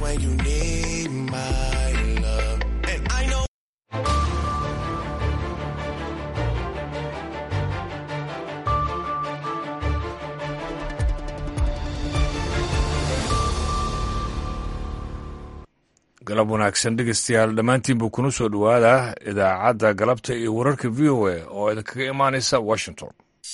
when you need my love. And I know. galab wanaagsan dhegeystayaal dhammaantiinbuu kuna soo dhowaada idaacadda galabta iyo wararka v o a oo idinkaga imaanaysa washington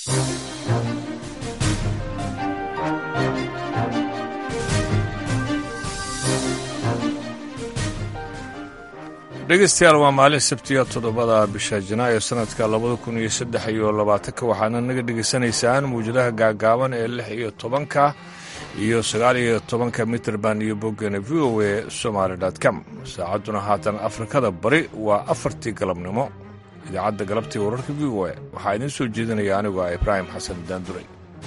dhegeystayaal waa maalin sabtiya toddobada bisha janaayo sanadka labada kun iyo saddex iyo labaatanka waxaana naga dhegeysanaysaan mawjadaha gaagaaban ee lix iyo tobanka iyo sagaal iyo tobanka mitrband iyo boggana v o a somaali com saacadduna haatan afrikada bari waa afartii galabnimo idaacadda galabtii wararka v o a waxaa idiin soo jeedinaya anigu ah ibraahim xasan daanduray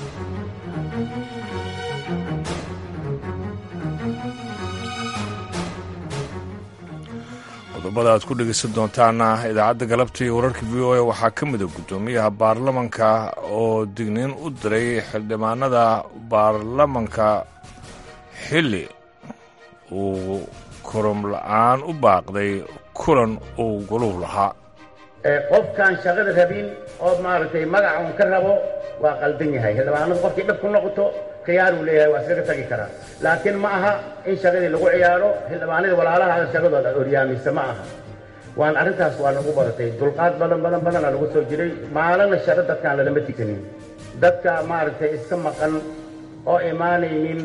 qodobada aad ku dhegaysan doontaana idaacadda galabta iyo wararka v o a waxaa ka mida guddoomiyaha baarlamanka oo digniin u diray xildhibaanada baarlamanka xilli uu korom la-aan u baaqday kulan uu goluhu lahaa qofkaan shaqada rabin oo maaragtay magaca un ka rabo waa qaldan yahay xildhibaanadu qofkii dhib ku noqoto khiyaaruu leeyahay waa iskaga tagi karaa laakiin ma aha in shaqadii lagu ciyaaro xildhibaanadii walaalaha shaqadooda oryaamisa ma aha waan arrintaas waa nagu badatay dulqaad badan badan badana lagu soo jiray maalina shaqo dadkaan lalama tikanin dadka maaragtay iska maqan oo imaanaynin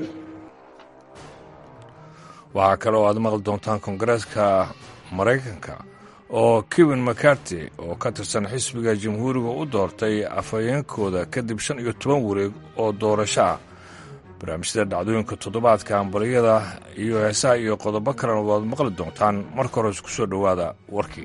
waxaa kale oo aad maqli doontaan koongareeska maraykanka oo kevin macarty oo ka tirsan xisbiga jamhuuriga u doortay afhayeenkooda kadib shan iyo toban wareeg oo doorasho ah barnaamijyada dhacdooyinka toddobaadka ambaliyada iyo heesaha iyo qodobo kalena waad maqli doontaan marka hore isku soo dhowaada warkii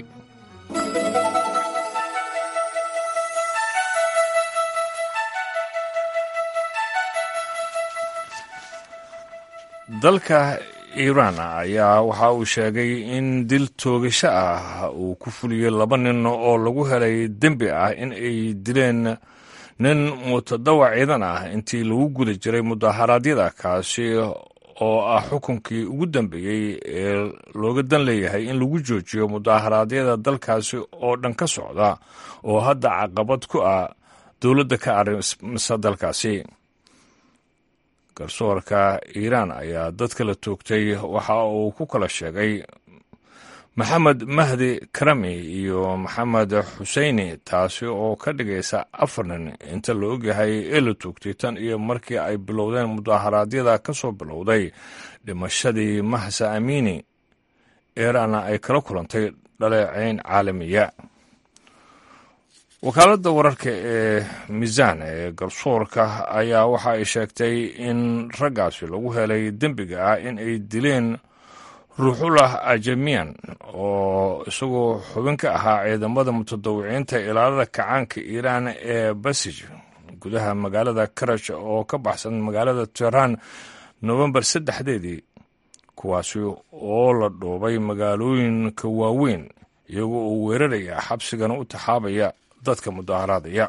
dalka iiraan ayaa waxa uu sheegay in dil toogasho ah uu ku fuliyey laba nin oo lagu helay dembi ah in ay dileen nin mutadawac ciidan ah intii lagu guda jiray mudaharaadyada kaasi oo ah xukunkii ugu dambeeyey ee looga dan leeyahay in lagu joojiyo mudaharaadyada dalkaasi oo dhan ka socda oo hadda caqabad ku ah dowladda ka arrimisa dalkaasi garsoorka iiraan ayaa dadka la toogtay waxa uu ku kala sheegay maxamed mahdi karami iyo maxamed xuseyni taasi oo ka dhigaysa afar nin inta la ogyahay ee la toogtay tan iyo markii ay bilowdeen mudaharaadyada ka soo bilowday dhimashadii mahsa amiini iiraanna ay kala kulantay dhaleecayn caalamiya wakaaladda wararka ee miisaan ee garsoorka ayaa waxa ay sheegtay in raggaasi lagu helay dembiga ah in ay dileen ruuxullah ajamiyan oo isagoo xubin ka ahaa ciidamada mutadawiciinta ilaalada kacaanka iiraan ee basij gudaha magaalada karash oo ka baxsan magaalada tehraan nofembar saddexdeedii kuwaasi oo la dhoobay magaalooyinka waaweyn iyagoo uu weeraraya xabsigana u taxaabaya dadka mudaharaadaya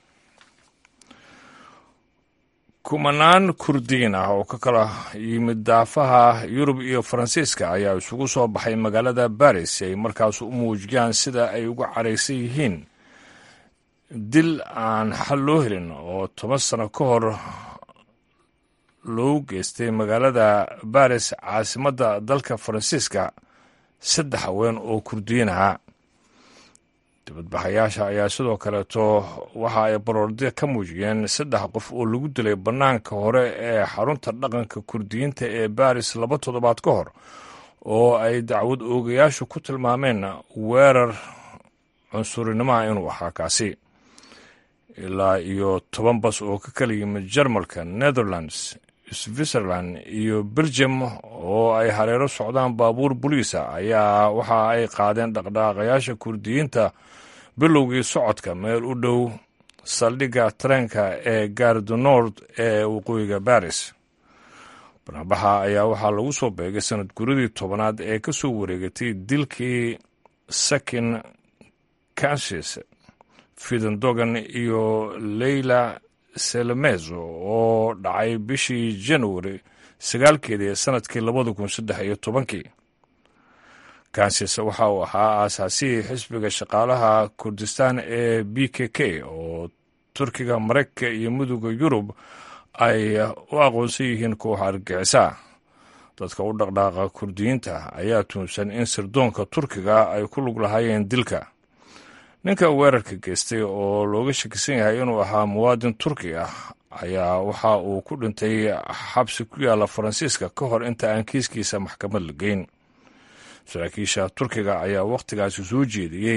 kumanaan kurdiin ah oo ka kala yimid daafaha yurub iyo faransiiska ayaa isugu soo baxay magaalada baris si ay markaas u muujiyaan sida ay uga caraysan yihiin dil aan xal loo helin oo toban sano ka hor loogu geystay magaalada baris caasimadda dalka faransiiska saddex haween oo kurdiyiin ahaa dibadbaxayaasha ayaa sidoo kaleeto waxa ay baroordiya ka muujiyeen saddex qof oo lagu dilay bannaanka hore ee xarunta dhaqanka kurdiyiinta ee baris laba toddobaad ka hor oo ay dacwad oogayaashu ku tilmaameen weerar cunsurinimoa inuu ahaa kaasi ilaa iyo toban bas oo ka kala yimid jarmalka netherlands switzerland iyo belgium oo ay hareero socdaan baabuur boliisa ayaa waxa ay qaadeen dhaqdhaqaaqayaasha kurdiyiinta bilowgii socodka meel u dhow saldhigga tareenka ee gardu nord ee waqooyiga baris barnabaxa ayaa waxaa lagu soo beegay sanad guradii tobanaad ee ka soo wareegatay dilkii sakin kansis fidendogan iyo leyla selemezo oo dhacay bishii januari sagaalkeedii sanadkii labada kun saddex iyo tobankii kansis waxa uu ahaa aasaasihii xisbiga shaqaalaha kurdistaan ee b k k oo turkiga maraykanka iyo midooda yurub ay u aqoonsan yihiin kooxa argixisa dadka u dhaqdhaaqa kurdiyiinta ayaa tuunsan in sirdoonka turkiga ay ku lug lahaayeen dilka ninka weerarka geystay oo looga shakisan yahay inuu ahaa muwaadin turki ah ayaa waxa uu ku dhintay xabsi ku yaalla faransiiska ka hor inta aan kiiskiisa maxkamad la geyn saraakiisha turkiga ayaa wakhtigaasi soo jeediyey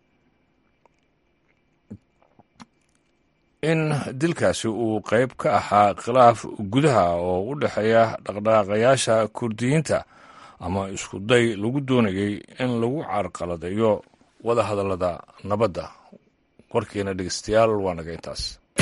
in dilkaasi uu qayb ka ahaa khilaaf gudaha oo u dhexeeya dhaqdhaqaaqayaasha kurdiyiinta ama isku day lagu doonayey in lagu carqaladeeyo wada hadallada nabadda warkiina dhegeystayaal waa naga intaas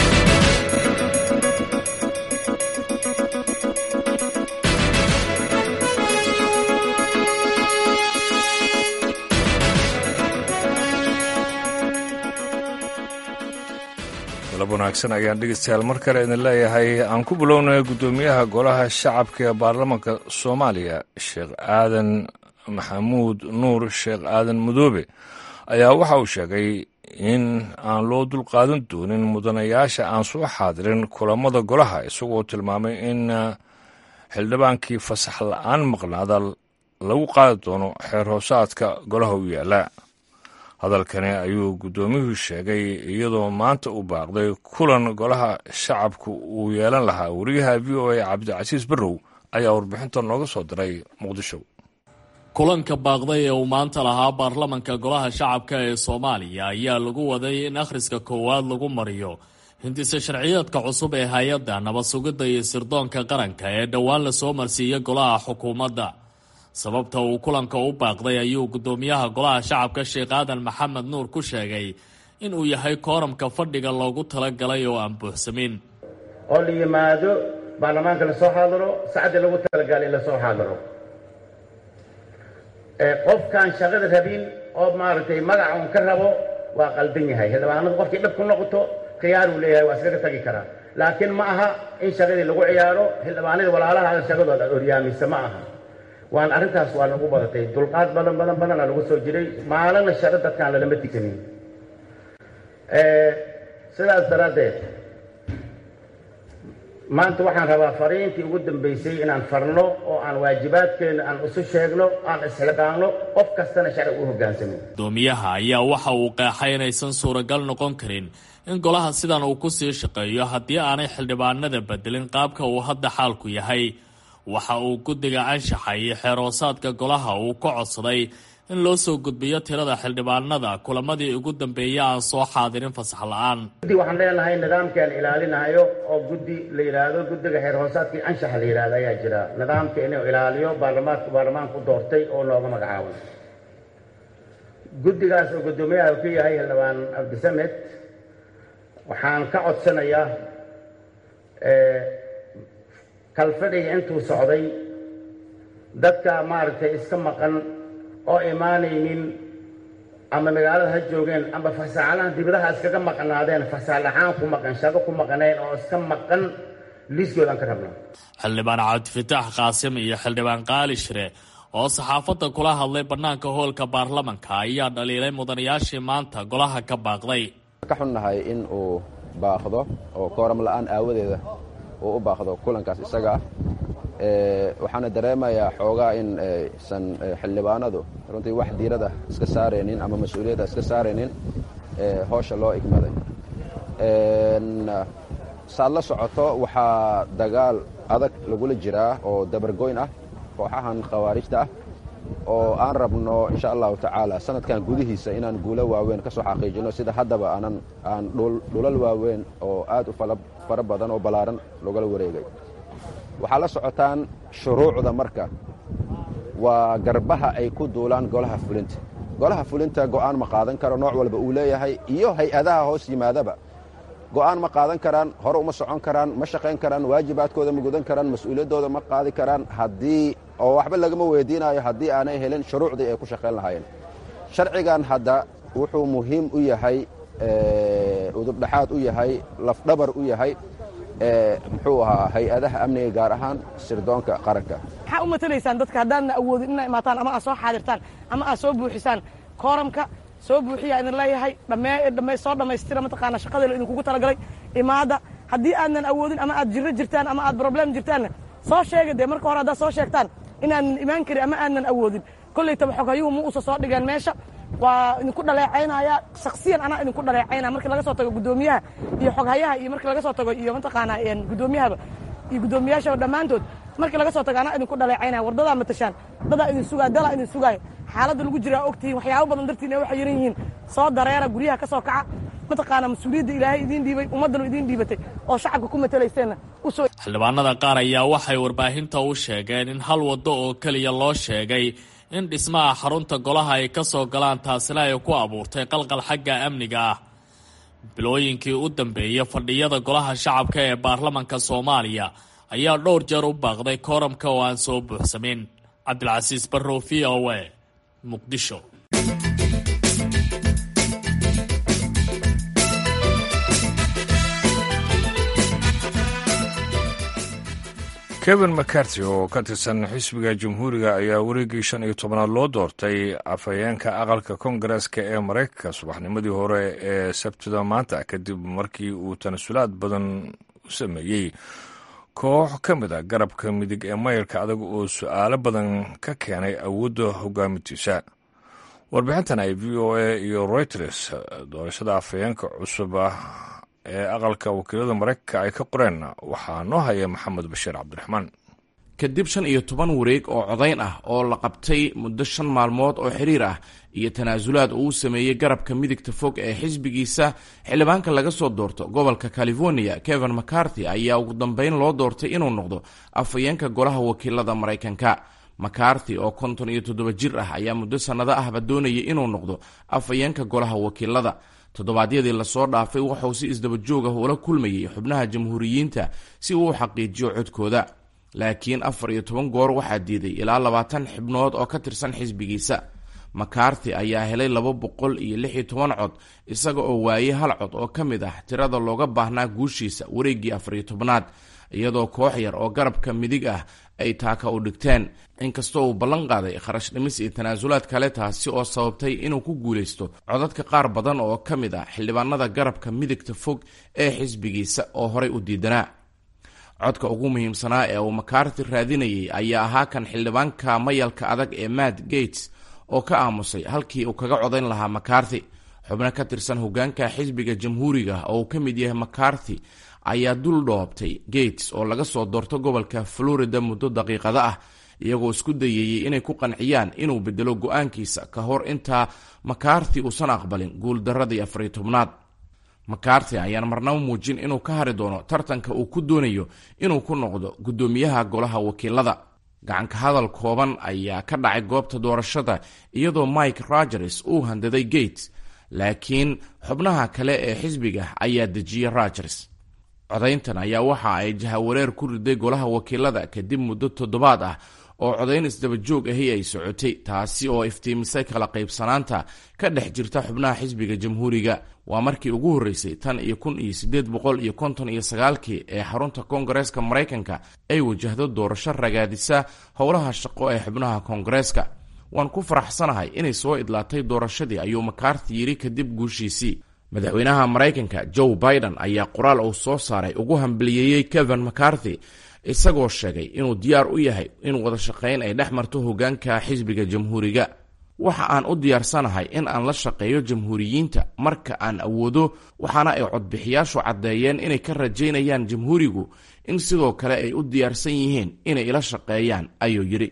galab wanaagsan ayaan dhegeystayaal mar kale idin leeyahay aan ku bilownay guddoomiyaha golaha shacabka ee baarlamaanka soomaaliya sheekh aadan maxamuud nuur sheekh aadan madoobe ayaa waxa uu sheegay in aan loo dulqaadan doonin mudanayaasha aan soo xaadirin kulammada golaha isagoo tilmaamay in xildhibaankii fasax la-aan maqnaada lagu qaadi doono xeer hoosaadka golaha u yaalla hadalkani ayuu guddoomiyuhu sheegay iyadoo maanta u baaqday kulan golaha shacabku uu yeelan lahaa wariyaha v o a cabdicasiis barrow ayaa warbixinta nooga soo diray muqdisho kulanka baaqday ee uu maanta lahaa baarlamanka golaha shacabka ee soomaaliya ayaa lagu waday in akhriska koowaad lagu mariyo hindise sharciyeedka cusub ee hay-adda nabad sugidda iyo sirdoonka qaranka ee dhowaan lasoo marsiiyey golaha xukuumadda sababta uu kulanka u baaqday ayuu guddoomiyaha golaha shacabka sheekh aadan maxamed nuur ku sheegay inuu yahay kooramka fadhiga loogu talagalay oo aan buuxsamin oo la yimaado baarlamaanka lasoo xaadiro sacaddii lagu talagalay in lasoo xaadiro qofkaan shaqada rabin oo maaragtay magaca un ka rabo waa qaldan yahay xildhibaanadu qofkii dhib ku noqoto khiyaaruu leeyahay waa iskaga tagi karaa laakiin ma aha in shaqadii lagu ciyaaro xildhibaanadii walaalaha shaqadooda oryaamisa ma aha waan arrintaas waa nagu badatay dulqaad badan badan badana lagu soo jiray maalina shaqo dadkaan lalama tiganin sidaas daraaddeed maanta waxaan rabaa fariintii ugu dambaysay inaan farno oo aan waajibaadkeenna aan isu sheegno aan isxilqaanno qof kastana sharci u hoggaansamin guddoomiyaha ayaa waxa uu qeexay inaysan suuragal noqon karin in golaha sidan uu ku sii shaqeeyo haddii aanay xildhibaanada bedelin qaabka uu hadda xaalku yahay waxa uu guddiga anshaxa iyo xeeroosaadka golaha uu ka codsaday in loo soo gudbiyo tirada xildhibaanada kulamadii ugu dambeeyay aan soo xaadirin fasax la-aan guddi waxaan leenahay nidaamkaan ilaalinayo oo guddi la yidhaahdo guddiga xeer hoosaadkii anshaxa la yidhahdo ayaa jira nidaamka inuu ilaaliyo baarlamaanku baarlamaanku doortay oo looga magacaabay guddigaas oo guddoomiyaha uu ka yahay xildhibaan cabdisamed waxaan ka codsanayaa kalfadhiga intuu socday dadka maaragtay iska maqan oo imaanaynin ama magaalada ha joogeen ama fasaalahan dibadaha iskaga maqnaadeen fasaal ahaan ku maqan shaqo ku maqnayn oo iska maqan liiskoodaan ka rabnaa xildhibaan cabdifataax qaasim iyo xildhibaan qaali shire oo saxaafadda kula hadlay bannaanka hoolka baarlamanka ayaa dhaliilay mudanayaashii maanta golaha ka baaqday ka xunnahay in uu baaqdo oo kooram la-aan aawadeeda uu u baaqdo kulankaas isaga ah waxaana dareemayaa xoogaa in aysan xildhibaanadu runtii wax diirada iska saaraynin ama mas-uuliyadda iska saaraynin hoosha loo igmaday saad la socoto waxaa dagaal adag lagula jiraa oo dabargoyn ah kooxahan khawaarijta ah oo aan rabno insha allahu tacaala sanadkan gudihiisa inaan guulo waaweyn ka soo xaqiijino sida haddaba aanan aan dhulal waaweyn oo aad u fara badan oo ballaaran logala wareegay waxaa la socotaan shuruucda marka waa garbaha ay ku duulaan golaha fulinta golaha fulinta go'aan ma qaadan karo nooc walba uu leeyahay iyo hay-adaha hoos yimaadaba go'aan ma qaadan karaan hore uma socon karaan ma shaqayn karaan waajibaadkooda ma gudan karaan mas-uuliyaddooda ma qaadi karaan haddii oo waxba lagama weydiinayo haddii aanay helin shuruucdii ay ku shaqayn lahaayeen sharcigan hadda wuxuu muhiim u yahay udubdhaxaad u yahay lafdhabar u yahay muxuu ahaa hay-adaha amniga gaar ahaan sirdoonka qaranka maxaa u matalaysaan dadka haddaadna awoodin inaa imaataan ama aad soo xaadirtaan ama aad soo buuxisaan kooramka soo buuxiyaa idin leeyahay dhamme soo dhammaystira mataqaana shaqadii idinkugu talagalay imaada haddii aadnan awoodin ama aad jirro jirtaan ama aad broblem jirtaanna soo sheega dee marka hore haddaad soo sheegtaan inaanan imaan karin ama aadnan awoodin kollaytaba xoghayuhu ma uusa soo dhigeen meesha waa idinku dhaleecaynaya shaksiyan anaa idinku dhaleecaynaya markii laga soo tago guddoomiyaha iyo xoghayaha iyo markii laga soo tago iyo mataqaanaa guddoomiyahaba iyo guddoomiyaashaba dhammaantood markii laga soo tago anaa idinku dhaleecaynaya wardadaa matashaan dadaa idin sugaaya dalaa idin sugaaya xaaladda lagu jiraa ogtihiin waxyaabo badan dartiin waxay yaran yihiin soo dareera guryaha ka soo kaca mataqaana mas-uuliyadda ilaahay idiin dhiibay ummaddanu idiin dhiibatay oo shacabka ku matalayseenna usoo xildhibaanada qaar ayaa waxay warbaahinta u sheegeen in hal waddo oo keliya loo sheegay in dhismaha xarunta golaha ay ka soo galaan taasina ay ku abuurtay qalqal xagga amniga ah bilooyinkii u dambeeyey fadhiyada golaha shacabka ee baarlamanka soomaaliya ayaa dhowr jeer u baaqday kooramka oo aan soo buuxsamin cabdilcasiis barrow v o a muqdisho kevin mccarty oo ka tirsan xisbiga jamhuuriga ayaa wareegii shan iyo tobanaad loo doortay afhayeenka aqalka kongareska ee maraykanka subaxnimadii hore ee sabtida maanta kadib markii uu tanasulaad badan u sameeyey koox ka mid a garabka midig ee mayarka adag oo su-aalo badan ka keenay awoodda hogaamintiisa warbixintan ay v o a iyo reuters doorashada afhayeenka cusub ah ee aqalka wakiilada maraykanka ay ka qoreen waxaa noo haya maxamed bashiir cabdiraxmaan kadib shan iyo toban wareeg oo codayn ah oo la qabtay muddo shan maalmood oo xiriir ah iyo tanaasulaad uu sameeyey garabka midigta fog ee xisbigiisa xildhibaanka laga soo doorto gobolka california kevin mccarthy ayaa ugu dambeyn loo doortay inuu noqdo afhayeenka golaha wakiilada maraykanka macarthy oo konton iyo toddoba jir ah ayaa muddo sannado ahba doonayay inuu noqdo afhayeenka golaha wakiilada toddobaadyadii lasoo dhaafay wuxuu si isdaba joog ah ula kulmayay xubnaha jamhuuriyiinta si uu u xaqiijiyo codkooda laakiin afar iyo toban goor waxaa diiday ilaa labaatan xibnood oo ka tirsan xisbigiisa macarthy ayaa helay laba boqol iyo lix iyo toban cod isaga oo waayey hal cod oo ka mid ah tirada looga baahnaa guushiisa wareeggii afar iyo tobnaad iyadoo koox yar oo garabka midig ah ay taaka u dhigteen inkastoo uu ballan qaaday kharash dhimis iyo tanaasulaad kale taasi oo sababtay inuu ku guulaysto codadka qaar badan oo ka mid ah xildhibaanada garabka midigta fog ee xisbigiisa oo horay u diidanaa codka ugu muhiimsanaa ee uu macarty raadinayay ayaa ahaa kan xildhibaanka mayalka adag ee matt gates oo ka aamusay halkii uu kaga codayn lahaa macarthy xubno ka tirsan hogaanka xisbiga jamhuuriga oo uu ka mid yahay macarthy ayaa dul dhoobtay gates oo laga soo doorto gobolka florida muddo daqiiqado ah iyagoo isku dayayey inay ku qanciyaan inuu bedelo go-aankiisa ka hor intaa macarthy uusan aqbalin guuldaradii afariyo tobnaad macarthy ayaan marnaba muujin inuu ka hari doono tartanka uu ku doonayo inuu ku noqdo guddoomiyaha golaha wakiilada gacanka hadal kooban ayaa ka dhacay goobta doorashada iyadoo mike rogers uu handaday gates laakiin xubnaha kale ee xisbiga ayaa dejiyey rogers codayntan ayaa waxa ay jahawareer ku riday golaha wakiilada kadib muddo toddobaad ah oo codayn isdaba joog ahi ay socotay taasi oo iftiimisay kala qaybsanaanta ka dhex jirta xubnaha xisbiga jamhuuriga waa markii ugu horreysay tan iyo kun iyo siddeed boqol iyo konton iyo sagaalkii ee xarunta koongareeska maraykanka ay wajahdo doorasho ragaadisa howlaha shaqo ee xubnaha koongareeska waan ku faraxsanahay inay soo idlaatay doorashadii ayuu macarthy yidhi kadib guushiisii madaxweynaha maraykanka joe biden ayaa qoraal uu soo saaray ugu hambaliyeeyey kevin macarthy isagoo sheegay inuu diyaar u yahay in wada shaqayn ay dhex marto hogaanka xisbiga jamhuuriga waxa aan u diyaarsanahay in aan la shaqeeyo jamhuuriyiinta marka aan awoodo waxaana ay codbixiyaashu caddeeyeen inay ka rajaynayaan jamhuurigu in sidoo kale ay u diyaarsan yihiin inay ila shaqeeyaan ayuu yidhi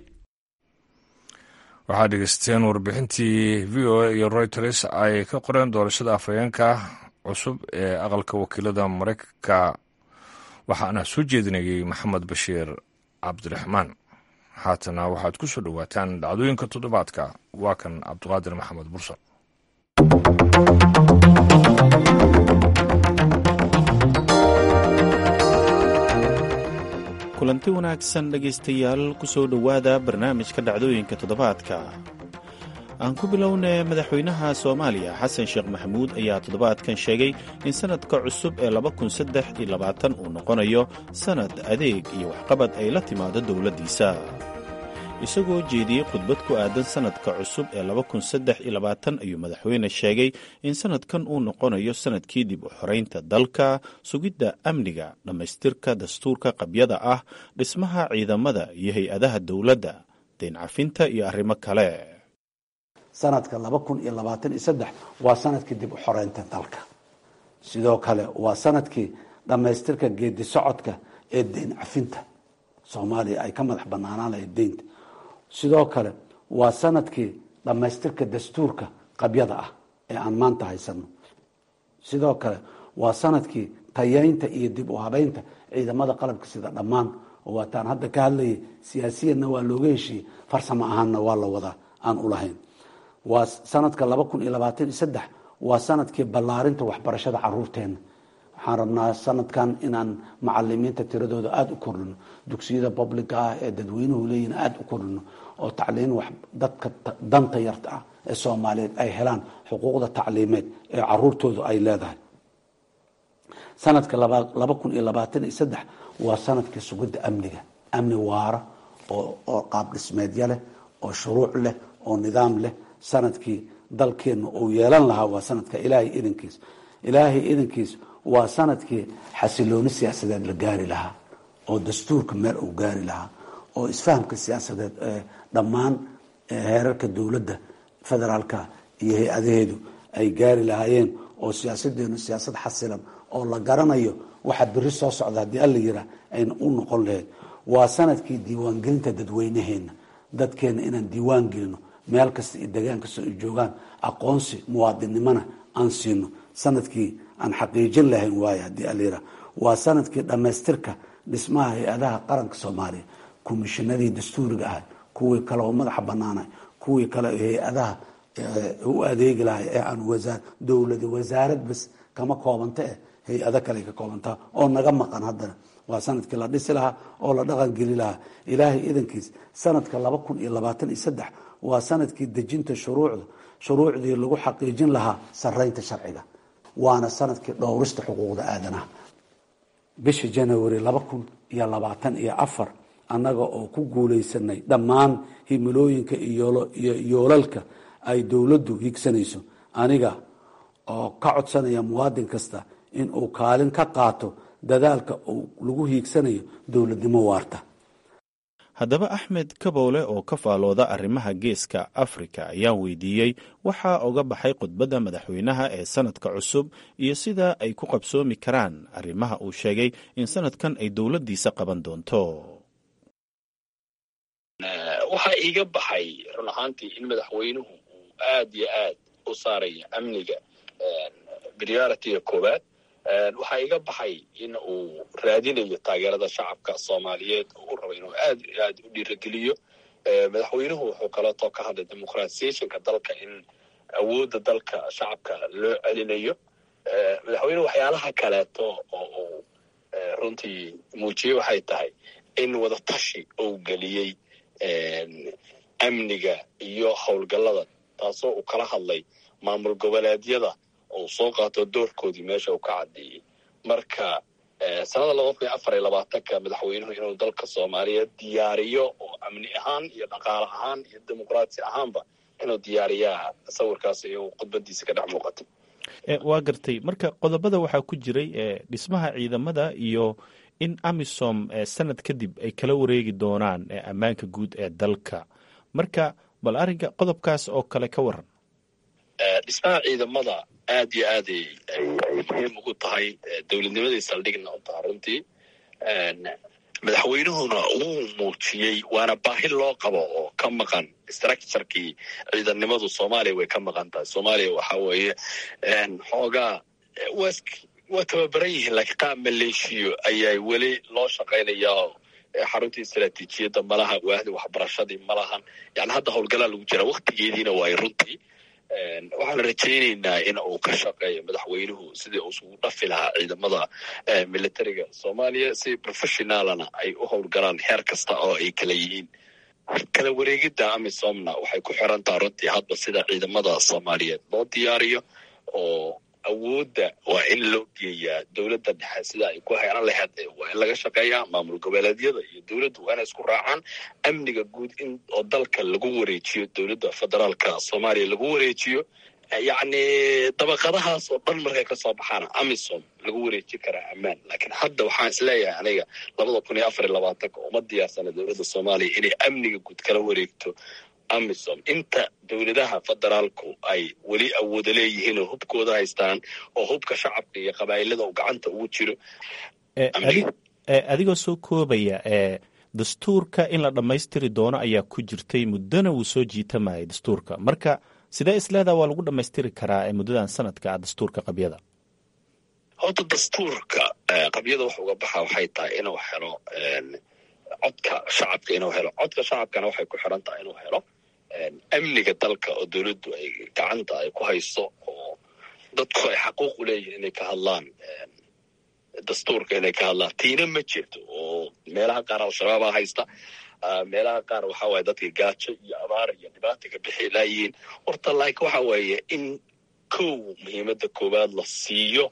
waxaad dhegeysteen warbixintii v o a iyo reuters ay ka qoreen doorashada afhayeenka cusub ee aqalka wakiilada maraykanka waxaana soo jeedinayay maxamed bashiir cabdiraxmaan haatana waxaad ku soo dhowaataan dhacdooyinka toddobaadka waa kan cabdiqaadir maxamed bursar kulanti wanaagsan dhegaystayaal ku soo dhowaada barnaamijka dhacdooyinka toddobaadka aan ku bilownay madaxweynaha soomaaliya xasan sheekh maxamuud ayaa toddobaadkan sheegay in sannadka cusub ee uu noqonayo sannad adeeg iyo waxqabad ay la timaado dowladdiisa isagoo jeediyey khudbad ku aadan sannadka cusub ee ayuu madaxweyne sheegay in sannadkan uu noqonayo sannadkii dib u xoraynta dalka sugidda amniga dhammaystirka dastuurka qabyada ah dhismaha ciidamada iyo hay-adaha dowladda dayn cafinta iyo arrimo kale sanadka laba kun iyo labaatan iyo saddex waa sanadkii dib u xoreynta dalka sidoo kale waa sanadkii dhammaystirka geedi socodka ee deyn cafinta soomaaliya ay ka madax banaanaan lahayd deynta sidoo kale waa sanadkii dhammaystirka dastuurka qabyada ah ee aan maanta haysano sidoo kale waa sanadkii tayeynta iyo dib u habeynta ciidamada qalabka sida dhammaan oo waataan hadda ka hadlayay siyaasiyanna waa looga heshiiyey farsamo ahaanna waa la wadaa aan ulahayn waa sanadka laba kun iyo labaatan iyo saddex waa sanadkii ballaarinta waxbarashada caruurteena waxaan rabnaa sanadkan inaan macalimiinta tiradooda aada u kordhino dugsiyada publica ah ee dadweynuhu leeyihin aada u kordhino oo tacliin wax dadka danta yarta ah ee soomaaliyeed ay helaan xuquuqda tacliimeed ee caruurtoodu ay leedahay sanadka laba kun iyo labaatan iyo saddex waa sanadkii sugidda amniga amni waara oo qaab dhismeedya leh oo shuruuc leh oo nidaam leh sanadkii dalkeenna uu yeelan lahaa waa sanadka ilaahay idankiis ilaahay idankiis waa sanadkii xasilooni siyaasadeed la gaari lahaa oo dastuurka meel uu gaari lahaa oo isfahamka siyaasadeed ee dhammaan heerarka dowladda federaalka iyo hay-adaheedu ay gaari lahaayeen oo siyaasadeenu siyaasad xasilan oo la garanayo waxa beri soo socda haddii alla yiraa ayna u noqon lahayd waa sanadkii diiwaangelinta dadweynaheena dadkeena inaan diiwaan gelino meel kasta iyo degaan kasta ay joogaan aqoonsi muwaadinnimona aan siino sanadkii aan xaqiijin lahayn waaye haddii allayira waa sanadkii dhammaystirka dhismaha hay-adaha qaranka soomaaliya komishinadii dastuuriga ahay kuwii kale oo madaxa banaanay kuwii kale hay-adaha u adeegi lahay ee aan wasaa dowlada wasaarad bas kama koobanta eh hay-ado kale ka koobantaa oo naga maqan haddana waa sanadkii la dhisi lahaa oo la dhaqan geli lahaa ilaahay idankiis sanadka laba kun iyo labaatan iyo saddex waa sanadkii dejinta shuruucda shuruucdii lagu xaqiijin lahaa saraynta sharciga waana sanadkii dhowrista xuquuqda aadanaha bisha january laba kun iyo labaatan iyo afar annaga oo ku guulaysanay dhammaan himilooyinka iyo yoolalka ay dowladdu higsanayso aniga oo ka codsanaya muwaadin kasta in uu kaalin ka qaato dadaalka uu lagu hiigsanayo dowladnimo waarta haddaba axmed kabowle oo ka faalooda arrimaha geeska afrika ayaa weydiiyey waxaa oga baxay khudbadda madaxweynaha ee sanadka cusub iyo sida ay ku qabsoomi karaan arrimaha uu sheegay in sanadkan ay dowladdiisa qaban doonto waxaa iiga baxay run ahaantii in madaxweynuhu uu aad iyo aad u saaraya amniga prioritiga koowaad waxaa iga baxay in uu raadinayo taageerada shacabka soomaaliyeed oo u raba inuu aad iyo aad u dhiirageliyo madaxweynuhu wuxuu kaleetoo ka hadlay demuqratisationka dalka in awoodda dalka shacabka loo celinayo madaxweynuhu waxyaalaha kaleeto oo uu runtii muujiyey waxay tahay in wadatashi uu geliyey amniga iyo howlgallada taasoo uu kala hadlay maamul goboleedyada uu soo qaato doorkoodii meesha uu ka caddeeyey marka sanada laba kun iyo afar iyo labaatanka madaxweynuhu inuu dalka soomaaliyeed diyaariyo oo amni ahaan iyo dhaqaale ahaan iyo dimuqraasi ahaanba inuu diyaariyaa sawirkaas iyo khudbadiisa ka dhex muuqata waa gartay marka qodobada waxaa ku jiray dhismaha ciidamada iyo in amisom sanad kadib ay kala wareegi doonaan ammaanka guud ee dalka marka bal arrinka qodobkaas oo kale ka waran dhismaha ciidamada aad iyo aad ay muhiim ugu tahay dowladnimadii saldhigna u taha runtii madaxweynuhuna wuu muujiyey waana baahi loo qabo oo ka maqan structurekii ciidanimadu soomaaliya way ka maqan tahay soomaaliya waxa weeye xoogaa waa tababaran yihiin laakiin qaab maleeshiyo ayaa weli loo shaqaynayaa xaruntii istaraatiijiyadda malaha waahdi waxbarashadii malahan yani hadda howlgalaa lagu jira waktigeediina waay runtii waxaan rajaynaynaa in uu ka shaqeeyo madaxweynuhu sidii uu isugu dhafi lahaa ciidamada militariga soomaaliya si professionaalana ay u howlgalaan heer kasta oo ay kala yihiin kala wareegidda amisomna waxay ku xiran taha runtii hadba sida ciidamada soomaaliyeed loo diyaariyo oo awoodda waa in loo geeyaa dowladda dhexe sida ay ku hayran laheyd waa in laga shaqeeyaa maamul goboleedyada iyo dowladdu waa inay isku raacaan amniga guud in oo dalka lagu wareejiyo dowladda federaalka soomaaliya lagu wareejiyo yacni dabaqadahaas oo dhan markay ka soo baxaana amisom lagu wareeji karaa ammaan laakiin hadda waxaan isleeyahay aniga labada kun iyo afar iyo labaatanka uma diyaarsana dowladda soomaaliya inay amniga guud kala wareegto amisom inta dowladaha federaalku ay weli awooda leeyihiin oo hubkooda haystaan oo hubka shacabka iyo qabaa'ilada uu gacanta ugu jiro adigoo soo koobaya dastuurka in la dhammaystiri doono ayaa ku jirtay muddona wuu soo jiitamayay dastuurka marka sidee isleedaa waa lagu dhammaystiri karaa muddadan sanadka ah dastuurka qabyada horta dastuurka qabyada wax uga baxa waxay tahay inuu helo codka shacabka inuu helo codka shacabkana waxay ku xiran tahay inuu helo amniga dalka oo dowladdu ay gacanta ay ku hayso oo dadku ay xaquuq u leeyihin inay ka hadlaan dastuurka inay ka hadlaan tiina ma jirto oo meelaha qaar al-shabaabaa haysta meelaha qaar waxa waaye dadka gaajo iyo abaar iyo dhibaata ka bixi laayihiin horta like waxa weeye in kow muhiimadda koowaad la siiyo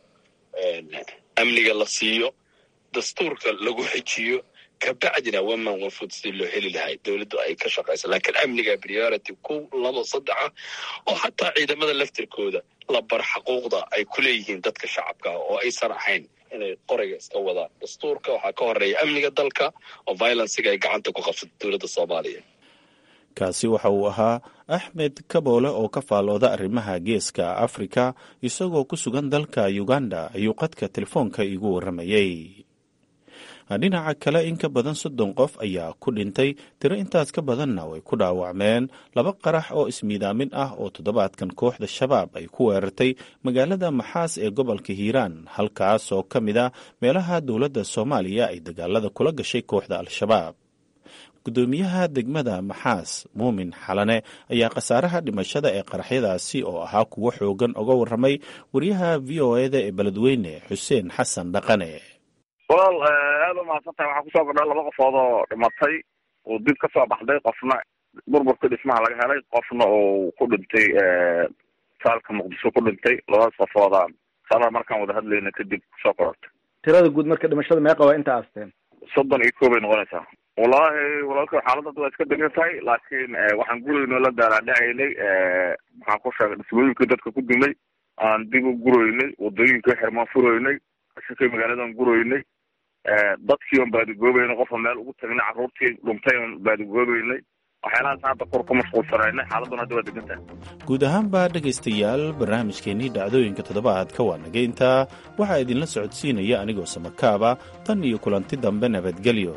amniga la siiyo dastuurka lagu xijiyo kabacdina waman wanfud si loo heli lahay dowladdu ay ka shaqayso laakiin amniga priority kow labo saddexa oo xataa ciidamada laftirkooda la bar xaquuqda ay ku leeyihiin dadka shacabka oo aysan ahayn inay qorayga iska wadaan dastuurka waxaa ka horeeya amniga dalka oo violenciga ay gacanta ku qabsato dowladda soomaaliya kaasi waxa uu ahaa axmed kaboole oo ka faalooda arrimaha geeska afrika isagoo ku sugan dalka uganda ayuu qadka telefoonka iigu warramayey dhinaca kale in ka badan soddon qof ayaa ku dhintay tiro intaas ka badanna way ku dhaawacmeen laba qarax oo ismiidaamin ah oo toddobaadkan kooxda shabaab ay ku weerartay magaalada maxaas ee gobolka hiiraan halkaas oo ka mid a meelaha dowladda soomaaliya ay dagaalada kula gashay kooxda al-shabaab gudoomiyaha degmada maxaas muumin xalane ayaa khasaaraha dhimashada ee qaraxyadaasi oo ahaa kuwo xoogan oga warramay wariyaha v o eda ee beledweyne xuseen xasan dhaqane walaal aada u mahadsantahay waxaa kusoo kordha laba qofood oo dhimatay oo dib ka soo baxday qofna burburka dhismaha laga helay qofna oo ku dhintay saalka muqdisho ku dhintay labadaas qofooda sala markaan wada hadlayna kadib kusoo korortay tirada guud marka dhimashada meeqa waa inta aasteen soddon iyo koob ay noqonaysaa wallaahi walaalka xaaladda waa iska degan tahay laakiin waxaan gurayno la daalaadhacaynay maxaan ku sheegay dhismooyinkii dadka ku dumay aan dib u guroynay wadooyinkii xirmaan furoynay shakay magaaladan guroynay dadkii on baadigoobeynay qofka meel ugu tagnay carruurtii dhuntay on baadigoobeynay waxyaalahaas hadda kor ku mashquulsanaynay xaaladuna hadda waa degan tahay guud ahaanba dhegaystayaal barnaamijkeennii dhacdooyinka toddobaadka waa naga intaa waxaa idinla socodsiinaya anigoo samakaaba tan iyo kulanti dambe nabadgelyo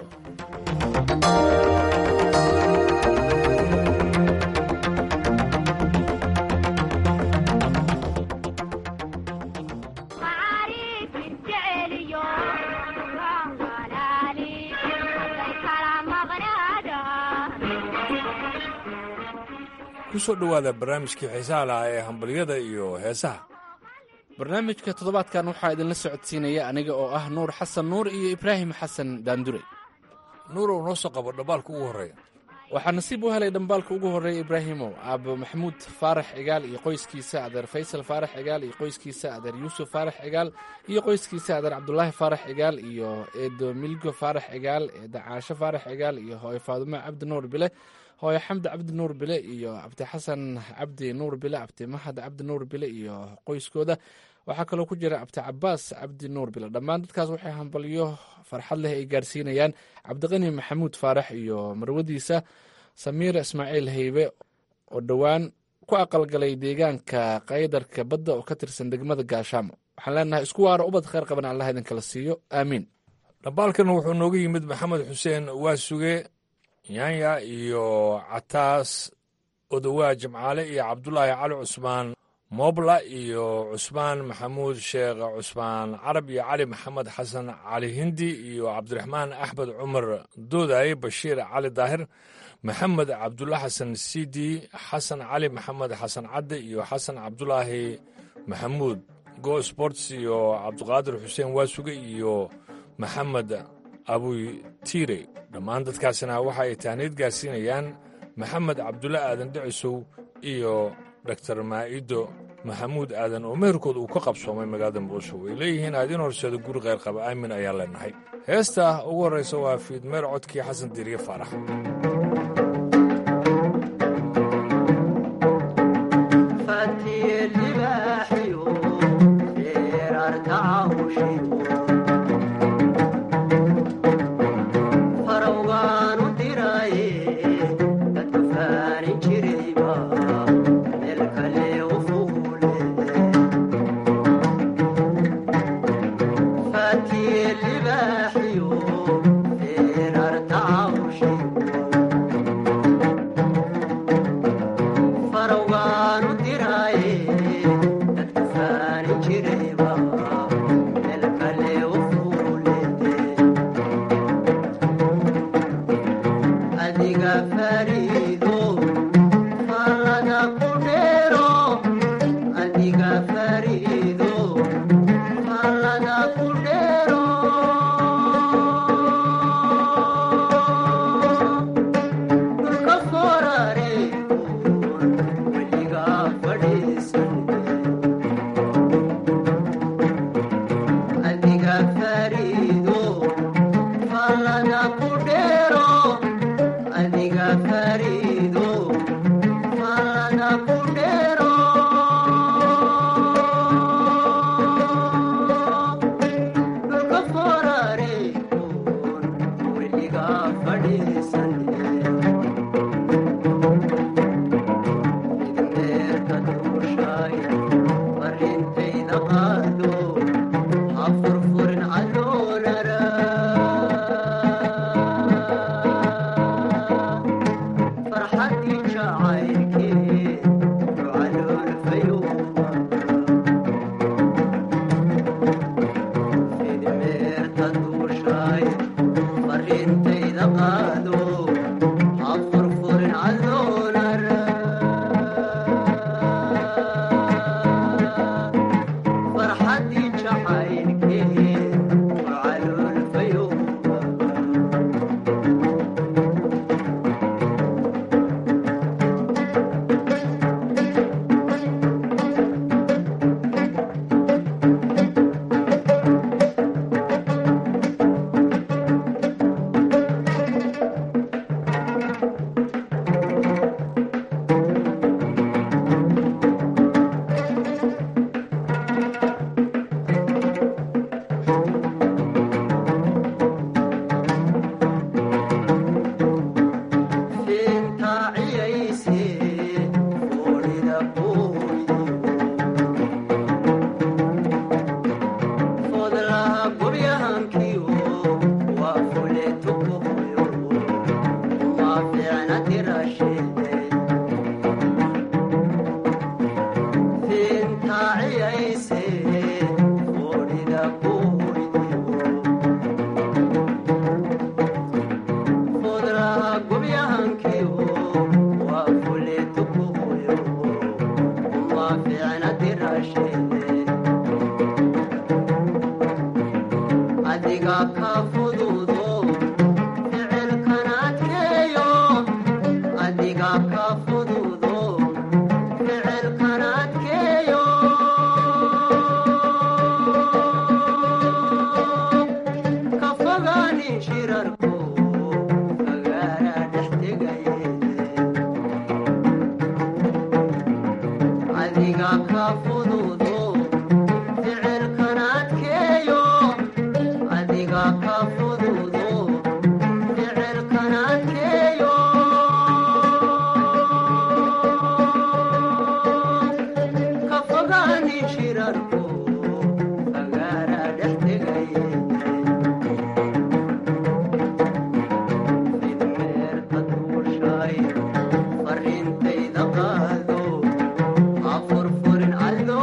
kusoo dhowaada barnaamijkii xiisaha lahaa ee hambalyada iyo heesaha barnaamijka toddobaadkan waxaa idinla socodsiinaya aniga oo ah nuur xasan nuur iyo ibraahim xasan daandure nuurow noo soo qabo dhambaalka ugu horreeya waxaa nasiib u helay dhambaalka ugu horreeya ibraahimow aabo maxamuud faarax cigaal iyo qoyskiisa adeer faysal faarax cigaal iyo qoyskiisa adeer yuusuf faarax cigaal iyo qoyskiisa adeer cabdulaahi faarax cigaal iyo eedo milgo faarax cigaal eeda caasho faarax cigaal iyo hooyo faadumo cabdi nuur bile hooyo xamdi cabdi nuur bile iyo cabdi xasan cabdi nuur bile cabdi mahad cabdi nuur bile iyo qoyskooda waxaa kaloo ku jira cabdi cabaas cabdi nuur bile dhammaan dadkaas waxay hambalyo farxad leh ay gaarsiinayaan cabdiqani maxamuud faarax iyo marwadiisa samiir ismaaciil haybe oo dhowaan ku aqalgalay deegaanka qaydarka badda oo ka tirsan degmada gaashaamo waxaan leenahay isku waaro ubad kheyr qaban allah idinkala siiyo aamiin dhambaalkan wuxuu nooga yimid maxamed xuseen waasuge yaanya iyo cataas odowaa jimcaale iyo cabdulaahi cali cusmaan moobla iyo cusmaan maxamuud sheekh cusmaan carab iyo cali maxamed xasan cali hindi iyo cabdiraxmaan axmed cumar doodaye bashiir cali daahir maxamed cabdulla xasan sidi xasan cali maxamed xasan cadde iyo xasan cabdulaahi maxamuud go sports iyo cabdiqaadir xuseen waasuge iyo maxamed abuy tiire dhammaan dadkaasina waxa ay tahniid gaarsiinayaan maxamed cabdulle aadan dhicisow iyo doktor maa'ido maxamuud aadan oo meherkood uu ka qabsoomay magaalada muqdisho way leeyihiin aadin horseeda guri kheyr qaba aamin ayaan leenahay heesta ugu horraysa waa fiidmeer codkii xasan diiriye faarax Farintayda qaado, afur furin allo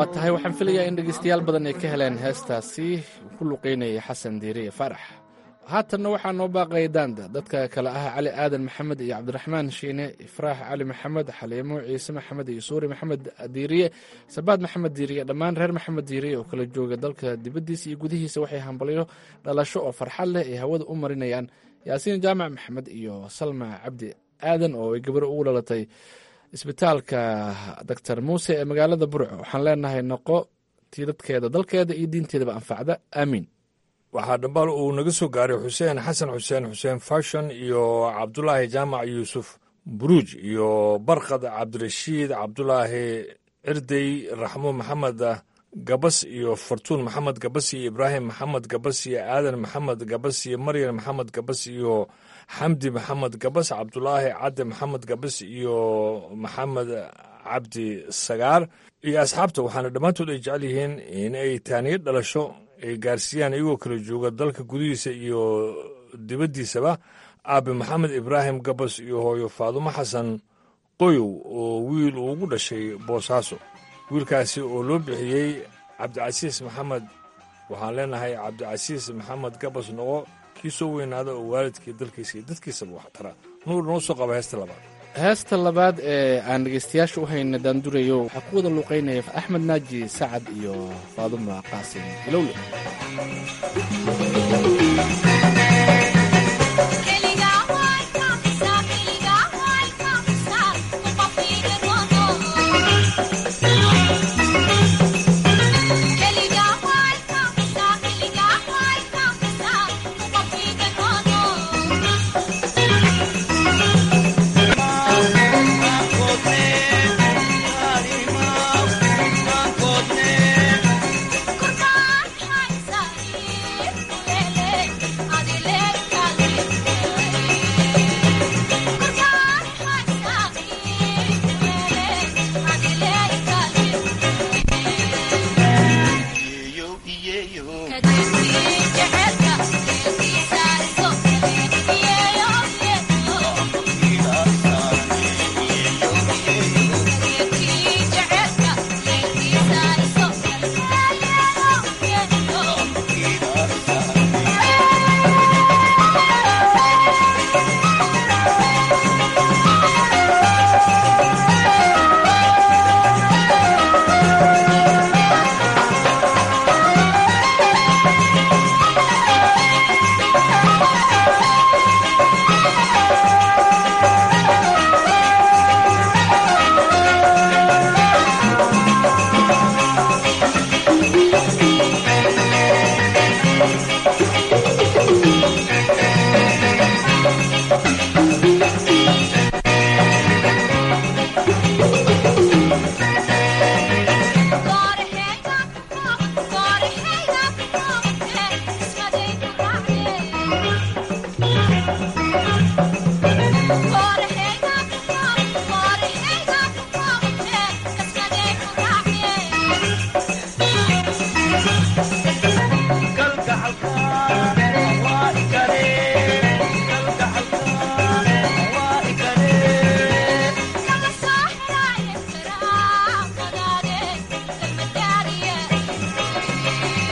waa tahay waxaan filayaa in dhegeystayaal badan ay ka heleen heestaasi ku luqeynaya xasan diiriye faarax haatanna waxaa noo baaqaya daanda dadka kale ah cali aadan maxamed iyo cabdiraxmaan shiine ifraax cali maxamed xaliimo ciise maxamed iyo suuri maxamed diiriye sabaad maxamed diiriye dhammaan reer maxamed diiriye oo kala jooga dalka dibaddiisa iyo gudihiisa waxay hambalyo dhalasho oo farxad leh ay hawada u marinayaan yaasiin jaamac maxamed iyo salma cabdi aadan oo ay gabar ugu dhalatay isbitaalka doctor muuse ee magaalada burco waxaan leenahay noqo tii dadkeeda dalkeeda iyo diinteedaba anfacda aamiin waxaa dhambaal uu naga soo gaaray xuseen xasan xuseen xuseen fashon iyo cabdulaahi jaamac yuusuf buruuj iyo barkad cabdirashiid cabdulaahi cirdey raxmo maxamed gabas iyo fartuun maxamed gabas iyo ibraahim maxamed gabas iyo aadan maxamed gabas iyo maryan maxamed gabas iyo xamdi maxamed gabas cabdulaahi cadde maxamed gabas iyo maxamed cabdi sagaar iyo asxaabta waxaana dhammaantood ay jecel yihiin in ay taaniyo dhalasho ay gaarsiiyaan iyagoo kala jooga dalka gudihiisa iyo dibaddiisaba aabe maxamed ibraahim gabas iyo hooyo faadumo xasan qoyow oo wiil uu ugu dhashay boosaaso wiilkaasi oo loo bixiyey cabdicasiis maxamed waxaan leenahay cabdicasiis maxamed gabas noqo kii soo weynaada oo waalidkii dalkiisa iyo dadkiisaba wax tara nuur noo soo qaba heesta labaad heesta labaad ee aan dhegeystayaasha u hayna daandurayo waxaa ku wada luuqeynaya axmed naaji sacad iyo faaduma qaasim ilowle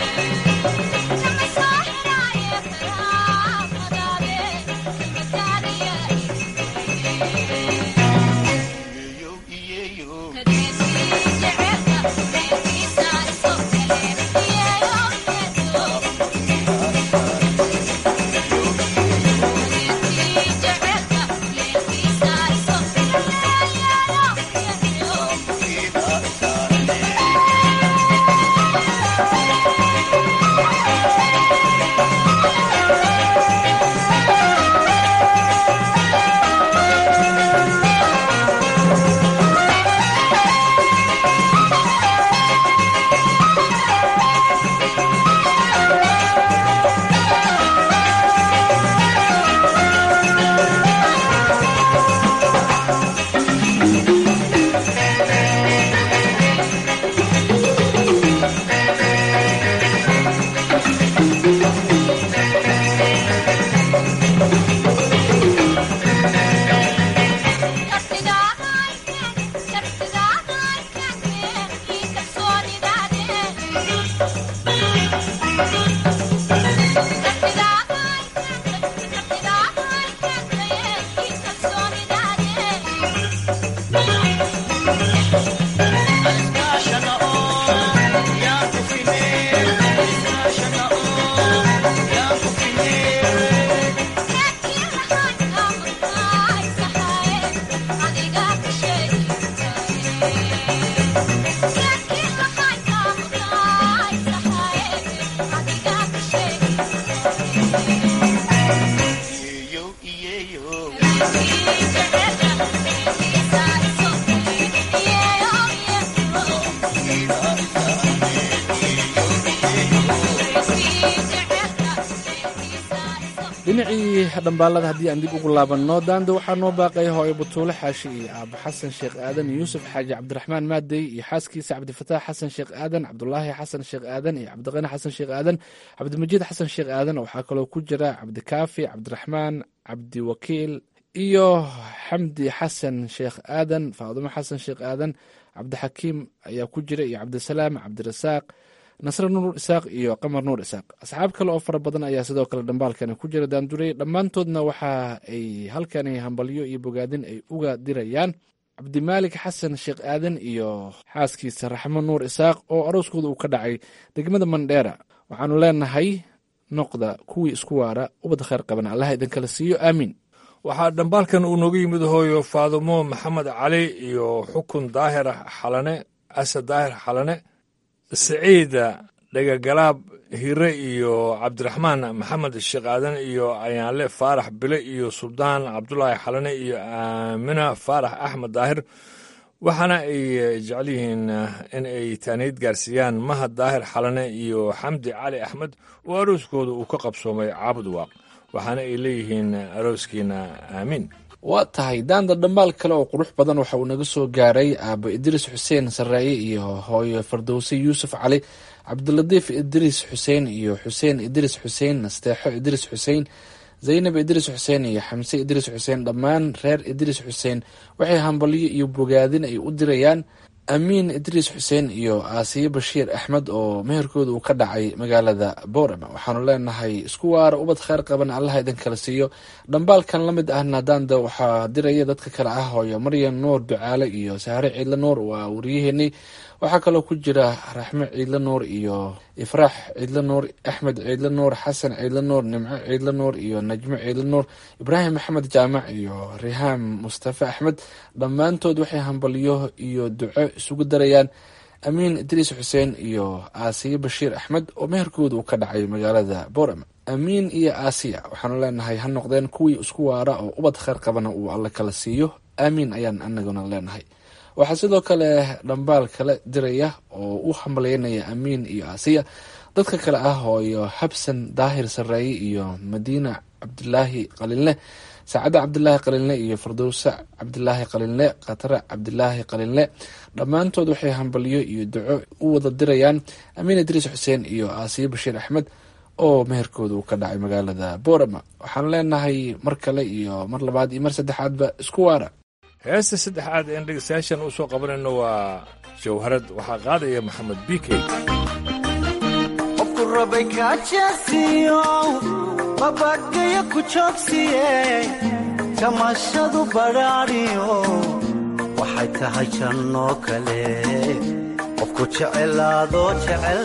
Daddy. dhambaalada haddii aan dib ugu laabanno daanda waxaa noo baaqay hooyo butuule xaashi iyo aabo xasan sheekh aadan yuusuf xaaji cabdiraxmaan maadey iyo xaaskiisa cabdifataax xasan sheekh aadan cabdulaahi xasan sheekh aadan iyo cabdiqani xasan sheekh aadan cabdimajiid xasan sheekh aadan waxaa kaloo ku jira cabdikaafi cabdiraxmaan cabdiwakiil iyo xamdi xasan sheekh aadan faadumo xasan sheekh aadan cabdixakiim ayaa ku jira iyo cabdisalaam cabdirasaaq nasre nuur isaaq iyo qamar nuur isaaq asxaab kale oo fara badan ayaa sidoo kale dhambaalkani ku jira daandurey dhammaantoodna waxa ay halkani hambalyo iyo bogaadin ay uga dirayaan cabdimaalik xasan sheekh aadan iyo xaaskiisa raxmo nuur isaaq oo arooskooda uu ka dhacay degmada mandheera waxaanu leenahay noqda kuwii isku waara ubad khayr qaban allaha idinkala siiyo aamiin waxaa dhambaalkan uu nooga yimid hooyo faadumo maxamed cali iyo xukun daahir xalane asad daahir xalane siciida dhegagalaab hire iyo cabdiraxmaan maxamed sheekh aadan iyo ayaanle faarax bile iyo suldaan cabdulaahi xalane iyo aamina faarax axmed daahir waxaana ay jecel yihiin in ay taaniid gaarsiiyaan mahad daahir xalane iyo xamdi cali axmed oo arooskooda uu ka qabsoomay caabud waaq waxaana ay leeyihiin arooskiina aamiin waa tahay daanda dhambaal kale oo qurux badan waxa uu naga soo gaaray aabo idriis xuseen saraaye iyo hooyo fardowse yuusuf cali cabdilatiif idriis xuseen iyo xuseen idriis xuseen nasteexo idriis xuseen zaynab idriis xuseen iyo xamse idriis xuseen dhammaan reer idriis xuseen waxay hambalyo iyo bogaadin ay u dirayaan amiin idriis xuseen iyo aasiye bashiir axmed oo meherkooda uu ka dhacay magaalada boorama waxaanu leenahay isku waara ubad kheyr qaban allaha idin kala siiyo dhambaalkan la mid ahna daanda waxaa diraya dadka kale ah hooyo maryan nuur ducaale iyo sahre ciidle nuur waa wariyaheenii waxaa kaloo ku jira raxme ciidle nuur iyo ifraax ciidle nuur axmed ciidle nuur xasan ciidle nuur nimco ciidle nuur iyo najmo ciidle nuur ibraahim maxamed jaamac iyo rihaam mustafe axmed dhammaantood waxay hambalyo iyo duco isugu darayaan amiin idriis xuseen iyo aasiye bashiir axmed oo meherkooda uu ka dhacay magaalada boorama amiin iyo aasiya waxaanu leenahay ha noqdeen kuwii isku waara oo ubad kheyr qabana uu alle kala siiyo aamiin ayaan anaguna leenahay waxaa sidoo kale dhambaal kale diraya oo u hambalyeynaya amiin iyo aasiya dadka kale ah hooyo xabsan daahir sareeye iyo madiina cabdilaahi qalinle saacadda cabdilaahi qalinle iyo fardowse cabdilaahi qalinle khatare cabdilaahi qalinle dhammaantood waxay hambalyo iyo duco u wada dirayaan amiin idriis xuseen iyo aasiye bashiir axmed oo meherkooda uu ka dhacay magaalada boorama waxaan leenahay mar kale iyo mar labaad iyo mar saddexaadba isku waara heesta saddexaad een dhegeystayaashan u soo qabanayno waa jawharad waxaa qaadaya maxamed bikey qofku rabay kaajeesiyo babadgayo ku joogsiye jamashadu badhaadhiyo waxay tahay jannoo kale qofku jecelaadoo jecel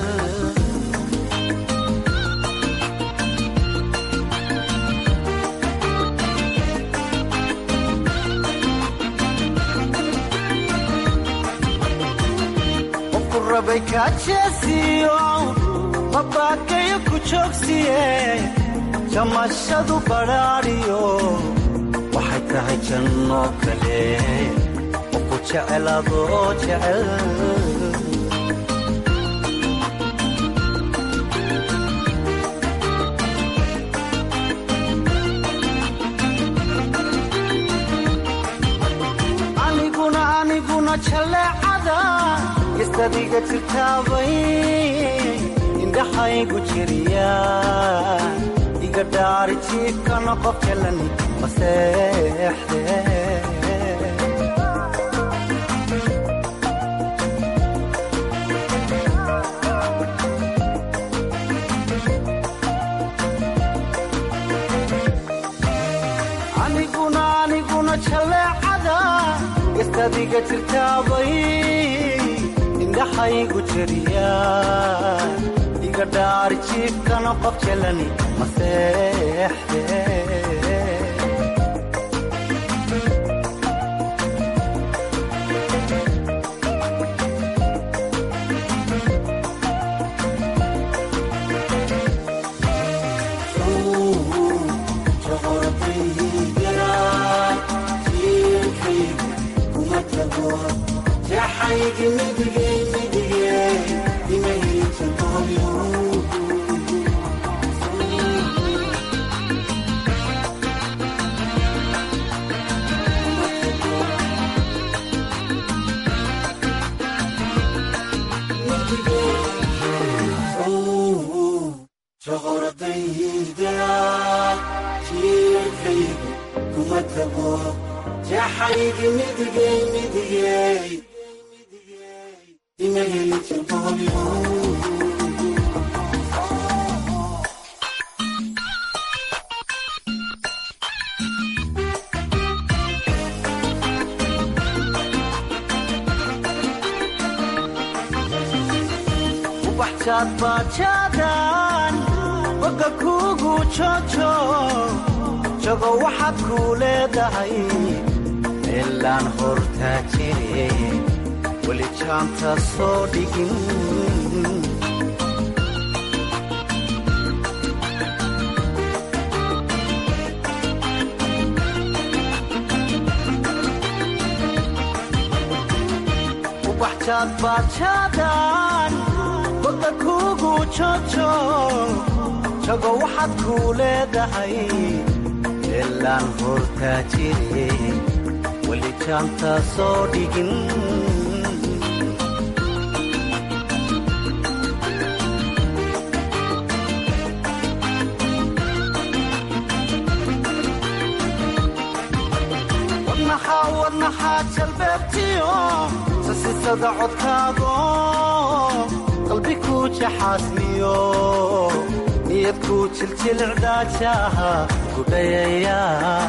rabay kaajeesiyo babakayo ku joogsiye jamashadu badhaadhiyo waxay tahay jannoo kale qofku jeceladoo jecel aniguna aniguna jaleecada istadiga jirtaabay indhaxaygu jiriya iga dhaari jiibkana qof jalan maseexde aniguna aniguna jaleecada istadiga jirtaabay indhaxaygu jiriya iga dhaari jiibkana qof jalani maseexde shoqoradayda jiirkaygu kuma tago jeexaygi midigay midigay imageli jirqooyo baadbaajadan boga kuugu jojo jago waxaad kuu leedahay meelaan hortaa jire weli jaanta soo dhigin ubaxjaadbaajadan boga kuugu jojo jago waxaad kuu leedahay meelaan hortaa jire weli jaanta soo dhigin wadnaxaa wadnaxaa jalbeebtiyo sasisada codkaago qalbi kuu jaxaasmiyo niyad kuu jiljilcdaajaha gudhayaya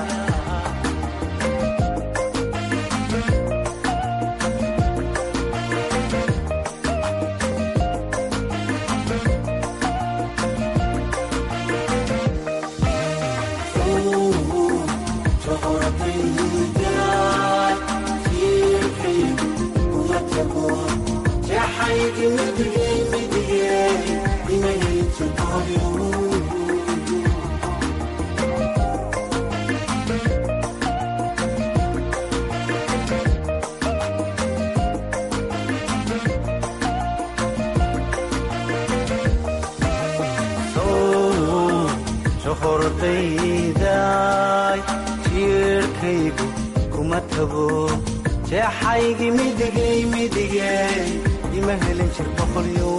hordayday jiirkaygu kuma tago jeexaygi midigay midigay ima helin jir boqolyo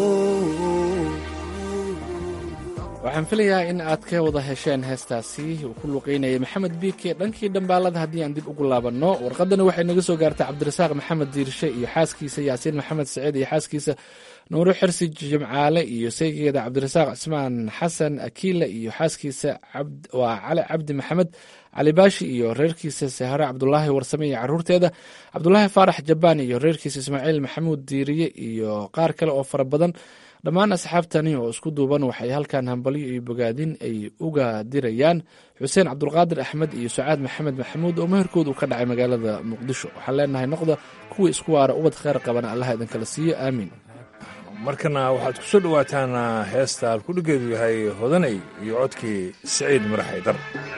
waxaan filayaa in aad ka wada hesheen heestaasi uu ku luqeynayay maxamed biike dhankii dhambaalada haddii aan dib ugu laabanno warqadani waxay naga soo gaartay cabdirasaaq maxamed diirshe iyo xaaskiisa yaasiin maxamed saciid iyo xaaskiisa nuuro xirsi jimcaale iyo saygeeda cabdirasaaq cismaan xasan akiila iyo xaaskiisa waa cali cabdi maxamed cali baashi iyo reerkiisa sahare cabdulaahi warsame iyo caruurteeda cabdulaahi faarax jabaan iyo reerkiisa ismaaciil maxamuud diiriye iyo qaar kale oo fara badan dhammaan asxaabtani oo isku duuban waxay halkan hambalyo iyo bogaadin ay uga dirayaan xuseen cabdulqaadir axmed iyo sacaad maxamed maxamuud oo meherkood uu ka dhacay magaalada muqdisho waxaan leenahay noqda kuwii isku waara ubad kheyr qabana allaha idinkala siiyo aamiin markana waxaad ku soo dhowaataan heesta alkudhigeedu yahay hodanay iyo codkii siciid marax haydar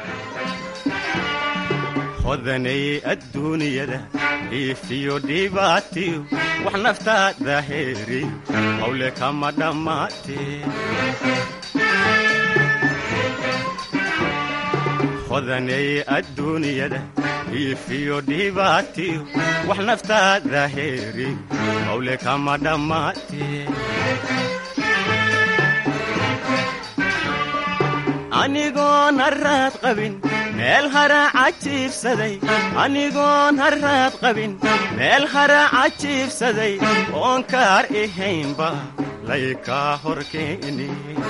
hodanay adduunyada dhiifiyo dhibaatiyo wax naftaada heeri hawle kama dhammaatee hodanay adduunyada dhiifiyo dhibaatiyo wax naftaada heeri hawle kama dhammaatee anigoon haraad qabin meel haraaca jiibsaday anigoon haraad qabin meel haraaca jiibsaday oon kaar ahaynba laykaa horkeeni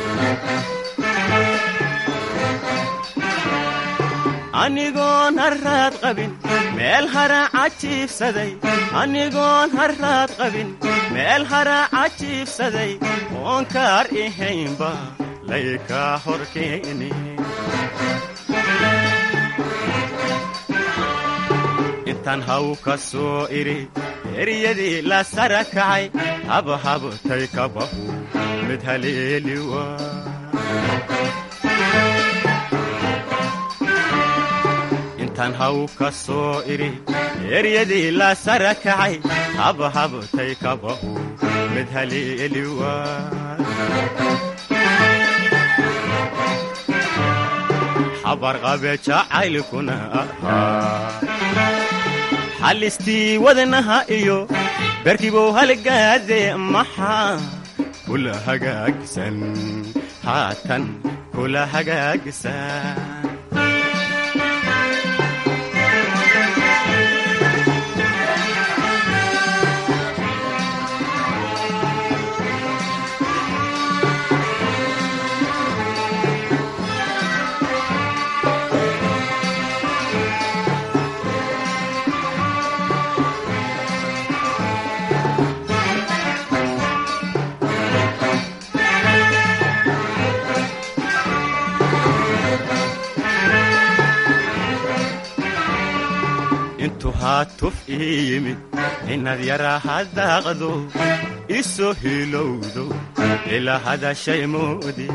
anigoon haraad qabin meel haraaca jiibsaday anigoon haraad qabin meel haraaca jiibsaday oon kaar ahaynba laykaa horkeeni intaan haw ka soo idhi eryadii la sara kacay habhabtay kabahu mid haleeli waa intaan haw ka soo idhi eryadii la sara kacay habhabtay kabahu mid haleeli waa habarqabe jacaylkuna ahaa xalistii wadnaha iyo berkibow halgaade maxaa kula hagaagsan haatan kula hagaagisaa intuu haatuf ii yimid inaad yaraa hadaaqdo isoo hilowdo ilaa hadashay moodi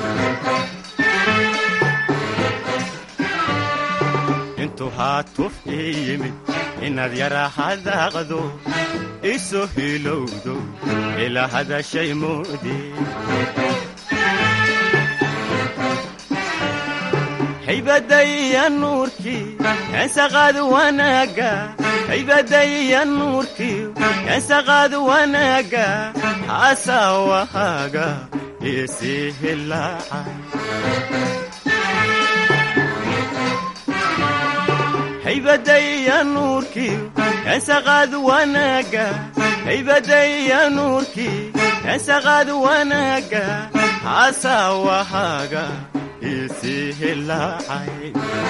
intuu haatuf ii yimid inaad yaraa hadaaqdo isoo hilowdo ilaa hadashay moodi haybadaya nuurkii kansaqaad wanaaga haybadaya nuurkii kansaqaad wanaaga haasawahaaga isii hilaacay haybadaya nuurkii kansaqaad wanaaga haybadaya nuurkii kansaqaad wanaaga haasawahaaga isii hilaacay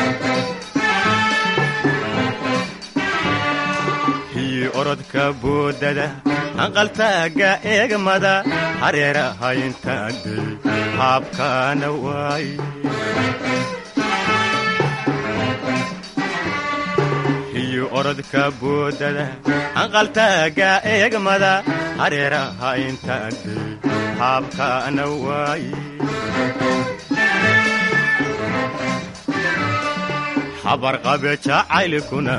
hiyi orodka boodada hanqaltaaga eegmada hareeraha intaadey haabkaana waay hiyi orodka boodada hanqaltaaga eegmada hareeraha intaadey haabkaana waay habarqabe jacaylkuna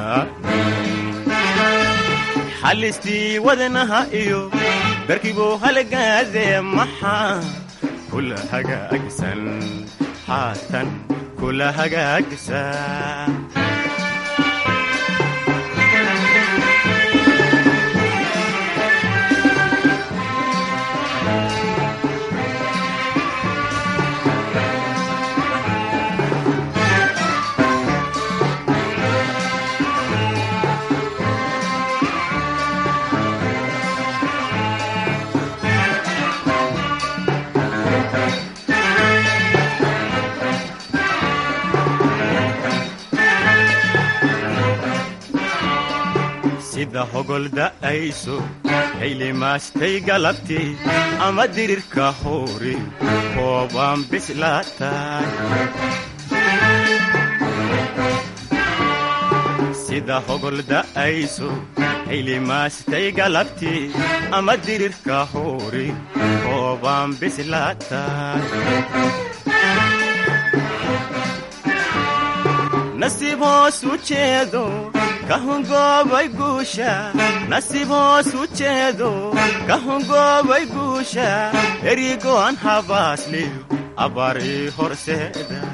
xallistii wadnaha iyo barkibuu halgaadee maxaa kula hagaagisan haatan kula hagaagisaa sida hogol da'ayso haylimaastay galabtii ama dirirka hoori koobaan bislaatay sida hogol da'ayso haylimaastay galabtii ama dirirka hoori koobaan bislaatay nasiib hoos u jeedo ka hungoobay guusha nasiib hoos u jeedo ka hungoobay guusha erigo'an habaasliyo abbarii horseeday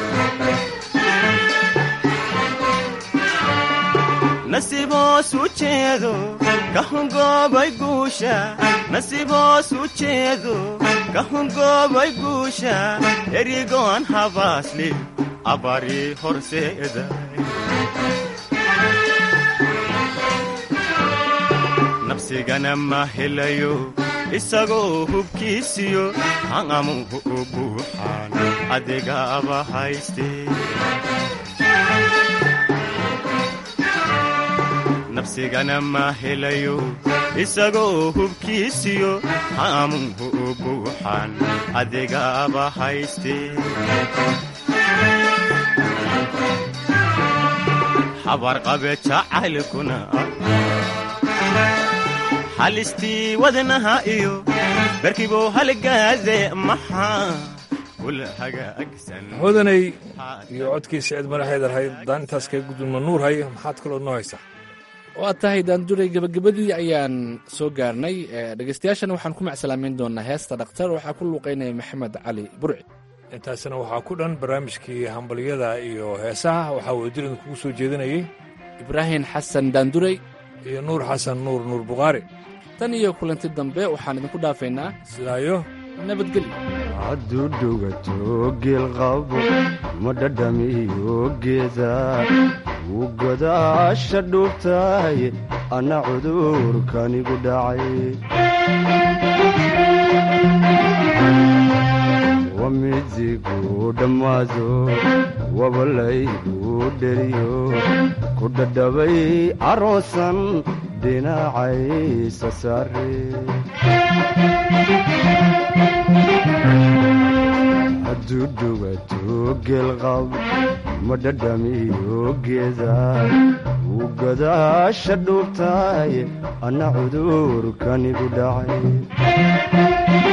nasiib hoos u jeedo ka hungoobay guusha nasiib hoos u jeedo ka hungoobay guusha erigo'an habaasliyo abbarii horseeday nafsigana ma helayo isagoo hubkiisiyo hangamuhu u buuxaan adigaaba haystee nafsigana ma helayo isagoo hubkiisiyo hangamuhu u buuxaan adigaaba haystee habarqabe jacaylkuna halistii wadnaha iyo barkibuu halgaade maxaa kula hagaagsan hodanay iyo codkiisa cid madaxeedar hayd daan intaas kaga gudulma nuur hay maxaad kaloo noo haysaa waa tahay daanduray gebagabadii ayaan soo gaarnay dhegeystayaashana waxaan ku macsalaameyn doonaa heesta dhakhtar waxaa ku luuqaynaya maxamed cali burci intaasina waxaa ku dhan barnaamijkii hambalyada iyo heesaha waxaa wadajiran kugu soo jeedinayey ibraahim xasan daanduray iyo nuur xasan nuur nuur bukhaari tan iyo kulanti dambe waxaan idinku dhaafaynaa sidaayo nabadgelyo hadduu dhugato geelqabo ma dhadhamiyo geeda wuu godaasha dhuubtahay anna cudurkanigu dhacay wamidigu dhammaado wabalaygu dheriyo ku dhadhabay aroosan dhinacaysa saare hadduu dhugato geelqab ma dhadhamiyo geeda wuu godaasha dhuubtahay anna cudurkanigu dhacay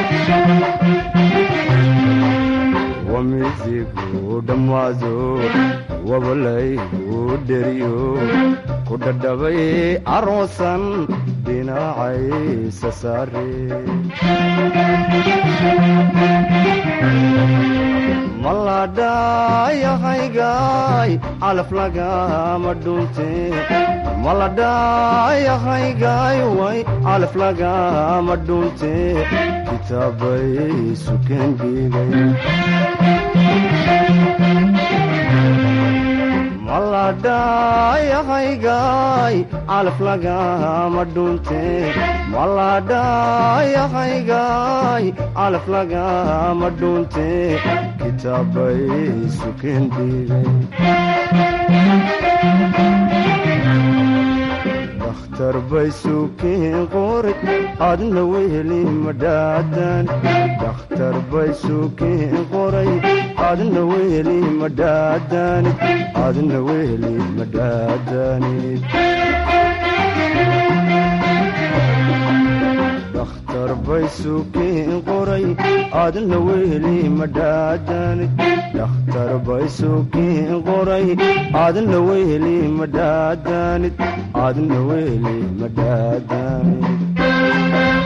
wamidigu dhammaado wabalaygu dheriyo ku dhadhabay aroosan dhinacaysa saare maladhayahaygaay calaf lagama dhunte maladhayahaygaay way calaf lagama dhunte kitaabay suken dhigay maladhayahaygaay calaf lagama dhunte maladhayahaygaay calaf lagama dhunte kitaabay suken dhigay dakhtar bay suken qoray adna weheli madhaadan dakhtar bay suken qoray adna weheli madhaadanid adna weheli madhaadanid dakhtar bay suken qoray adna weheli madhaadanid dakhtar bay suken qoray adna weheli madhaadanid adna weheli madhaadanid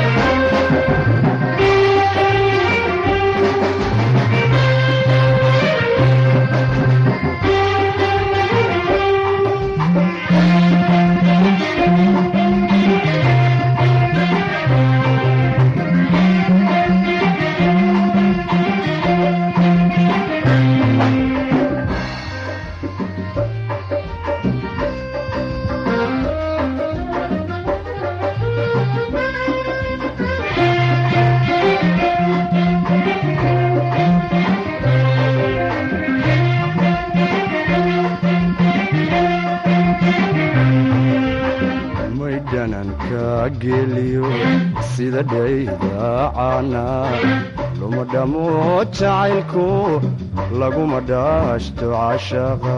may dhananka geliyo sida dhaydaacana luma dhamo jacaylku laguma dhaashto cashaqa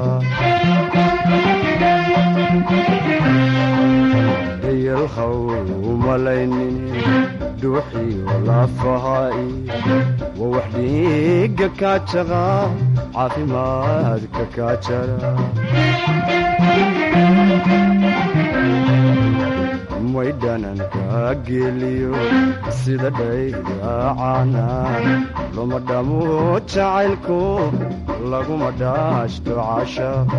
dayalhaw umalaynin dhuuxiyo lafaha'i waa wax dhiiga kaajaqa caafimaadka kaajara may dhananka geliyo sida dhaydaacana luma dhamo jacaylku laguma dhaashto cashaqa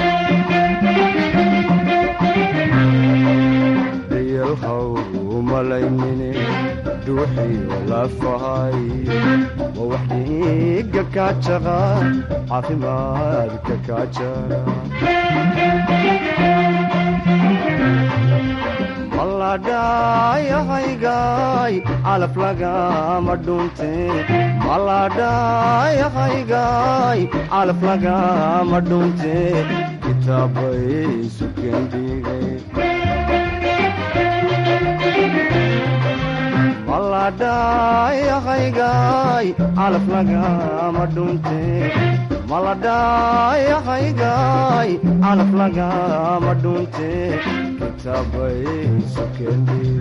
dayalhaw umalaynine dhuuxiyo lafahay waa wax dhiiga kaajaqa caafimaadka kaajara maladhayahaygaay calaf lagama dhunte maladhayahaygaay calaf lagama dhunte kitaabay suken dhigay maladhayahaygaay calaf lagama dhunte maladhayahaygaay calaf lagama dhunte kitaabay suken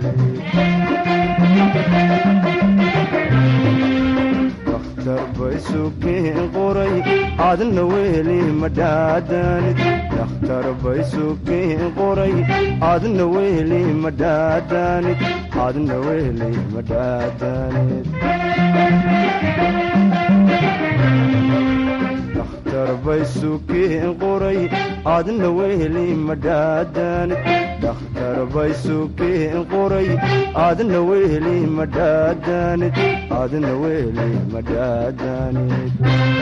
dakhtar bay suken qoray adna weheli madhaadanid dakhtar bay suken qoray adna weheli madhaadanid adna weheli madhaadanid dakhtar bay suken qoray adna weheli madhaadanid dhakhtar bay sukeen qoray aadna weheli madhaadanid aadna weheli madhaadanid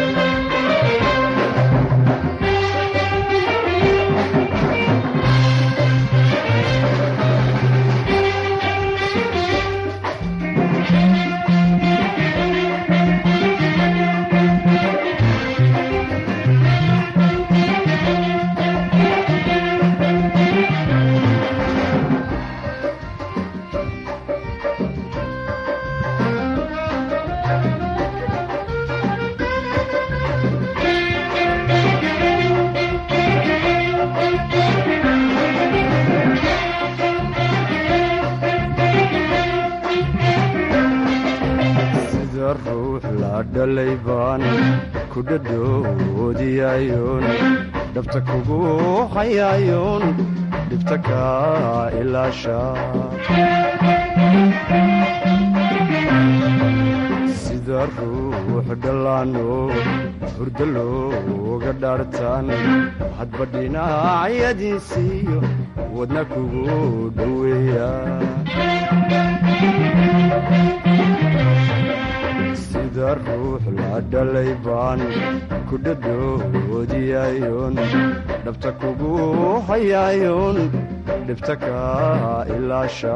sida ruux la dhalay baan ku dhadhoodiyayoon dhabta kugu hayayoon dhibta kaa ilaasha sida ruux dhallaano hurdo looga dhaartaan hadba dhinacyadiisiiyo wadna kugu dhoweeya sida ruux la dhalay baan ku dhadhoodiyayoon dhabta kugu hayayoon dhibta kaa ilaasha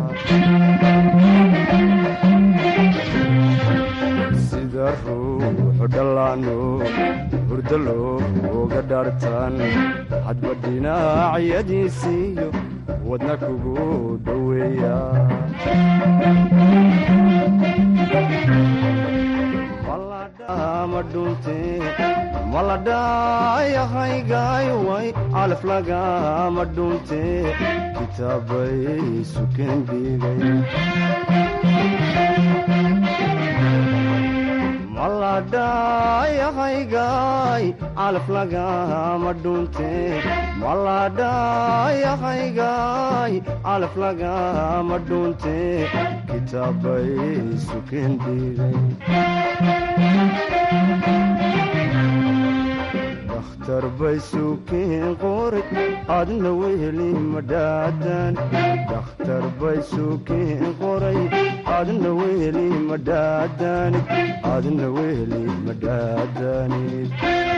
sida ruux dhallaano hurdo looga dhaartaan hadba dhinacyadiisiiyo wadna kugu dhoweeya maladhayahaygayway calaf lagama dhunte kitaabay suken dhigay maladhayahaygaay calaf lagama dhunte maladhayahaygaay calaf lagama dhunte kitaabay suken dhigay dakhtar bay sukeen qoray aadna weheli madhaadan dakhtar bay sukeen qoray aadna weheli madhaadanid aadna weheli madhaadanid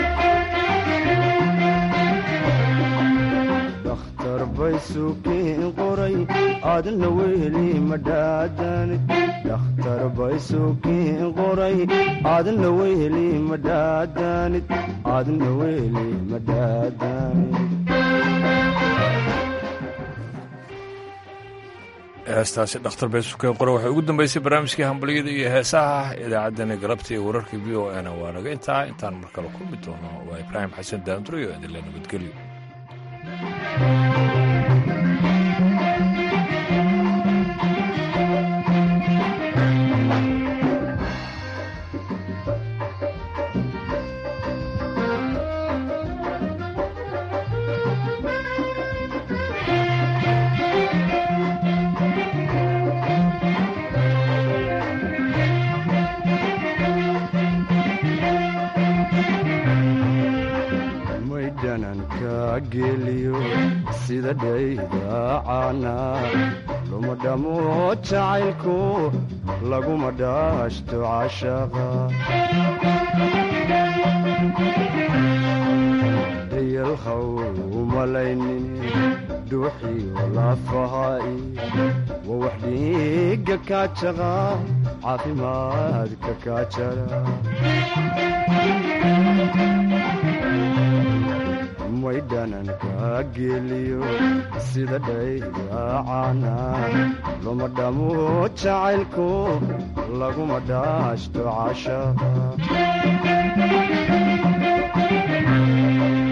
dakhtar bay sukeen qoray aadna weheli madhaadanid dakhtar bay sukeen qoray aadna weheli madhaadanid aadna weheli madhaadanid heestaasi dhakhtar bay sukeen qore waxay ugu dambeysay barnaamijkii hambalyada iyo heesaha idaacaddani galabta iyo wararka v o n waa naga intaa intaan mar kale kulmi doono waa ibraahim xasan daanduro iyo idinle nabadgelyo maydhananka geliyo sida dhaydaacana luma dhamo jacaylku laguma dhaashto cashaqa dhayalhaw umalaynin dhuuxiyo lafaha'i waa wax dhiigga kaajaqa caafimaadka kaajara maydhananka geliyo sida dhaydaacana luma dhamo jacaylku laguma dhaashto cashaqa